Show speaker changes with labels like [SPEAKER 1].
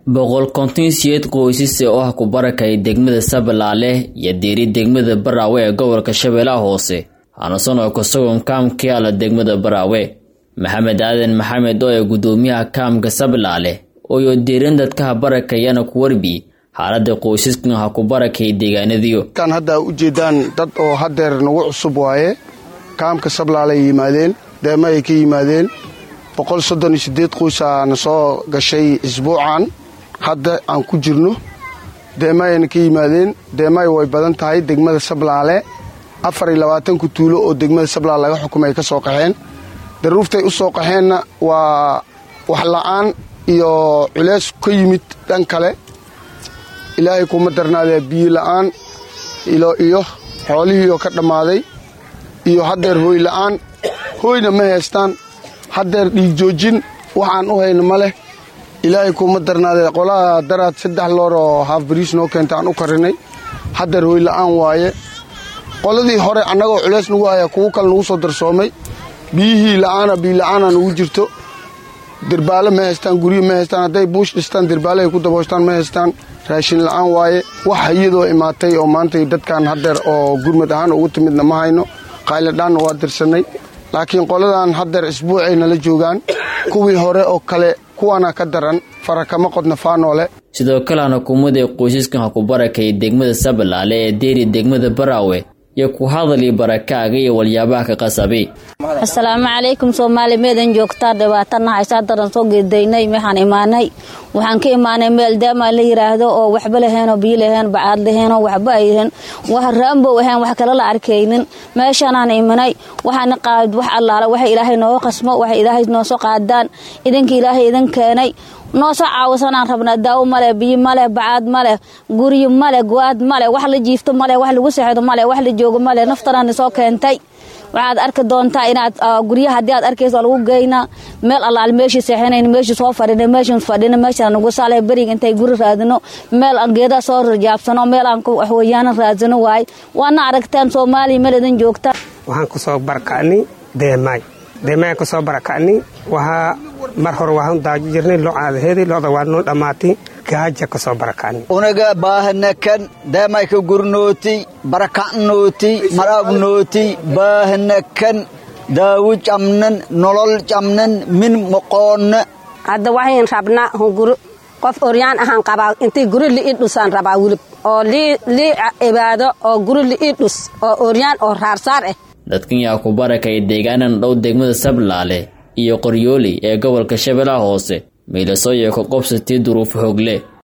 [SPEAKER 1] boqol konton siyeed qoysas oo ah ku barakay degmada sabalaale iyo diiri degmada baraawe ee gobolka shabeellaha hoose hanasan oo kasagoon kaamka yaala degmada baraawe maxamed aadan maxamed oo ee guddoomiyaha kaamka sabalaale ooyo diirin dadkaha barakayana ku warbi xaalada qoysaskan ha ku barakay deegaanadiyo
[SPEAKER 2] kan hadda u jeedaan dad oo hadeer nagu cusub waaye kaamka sablaale ay yimaadeen deema ay ka yimaadeen boqol soddon iyo sideed qoysaana soo gashay isbuucan hadda aan ku jirno deemaayana ka yimaadeen deemaay way badan tahay degmada sablaale afar iyo labaatanku tuulo oo degmada sablaale laga xukumay ay ka soo qaxeen daruuftay u soo qaxeenna waa wax la'aan iyo culeys ka yimid dhan kale ilaahay kuma darnaadee biyo la'aan iyo xoolihiioo ka dhammaaday iyo haddeer hooy la'aan hooyna ma haystaan haddeer dhiig joojin waxaan u hayna ma leh ilaahay kuma darnaadee qolaha daraad saddex loor oo haaf bariis noo keenta aan u karinay haddeer hooy la'aan waaye qoladii hore annagoo culeys nagu haya kuwo kale nagu soo darsoomay biyihii la'aana biyola'aana nagu jirto dirbaale ma haystaan guryo ma haystaan hadday buush dhistaan dirbaale ay ku daboostaan ma haystaan raashin la'aan waaye wax iyadoo imaatay oo maanta dadkan haddeer oo gurmad ahaan ugu timidna ma hayno qayladhaanna waa dirsanay laakiin qoladan haddeer isbuucay nala joogaan kuwii hore oo kale kuwana ka daran farakama qodna faanoole
[SPEAKER 1] sidoo kalena hukuumadda qoysaskan ha ku barakay degmada sabalaale ee deeri degmada baraawe iyo ku hadalii barakaaga iyo walyaabaha ka qasabay
[SPEAKER 3] asalaamu calaykum soomaali meedan joogtaa dhibaatana haysaa daran soo geedaynay maxaan imaanay waxaan ka imaanay meel daamaa la yiraahdo oo waxba laheenoo biyo laheen bacaad laheenoo waxba ayhen wax raambow ahayn wax kale la arkaynin meeshaanaan imanay waxaana qaad wax allaala waxa ilaahay nooga qasmo waxa ilaahay noo soo qaadaan idinka ilaahay idin keenay noo soo caawisanaan rabnaa daawo maleh biyo maleh bacaad maleh guryo maleh go-aad maleh wax la jiifto maleh wax lagu seexdo maleh wax la joogo maleh naftanaana soo keentay waxaad arki doontaa inaad guryaha haddii aad arkayso lagu geynaa meel allaal meeshii seexinayn meeshii soo fadhina meeshan fadhina meeshaan nagu saaleh beriga intay guri raadino meel aan geedaha soo rajaabsano meel aan waxweeyaanan raadsano waaye waana aragtaan soomaaliya meel idin joogta
[SPEAKER 4] waxaan kusoo barakacnay deemaay deemaay kusoo barakacnay waxaa mar hore waxaan daajo jirnay loo caadaheedii looda waa noo dhammaatay gaaja kusoo barakacnay
[SPEAKER 5] unaga baahanakan deemayka gurnooti barakacnooti marabnooti baahanakan daawo camnan nolol camnan min moqoonna
[SPEAKER 6] hadda waxayn rabnaa hunguri qof oryaan ahaan qabaa intii guri li'ii dhusaan rabaa wilib oo lii cibaado oo guri li'ii dhus oo oryaan oo raarsaar ah
[SPEAKER 1] dadkan yaa ku barakay deegaanan dhow degmada sablaale iyo qoryooli ee gobolka shabeellaha hoose miilasooyo ka qobsatii duruufo hogle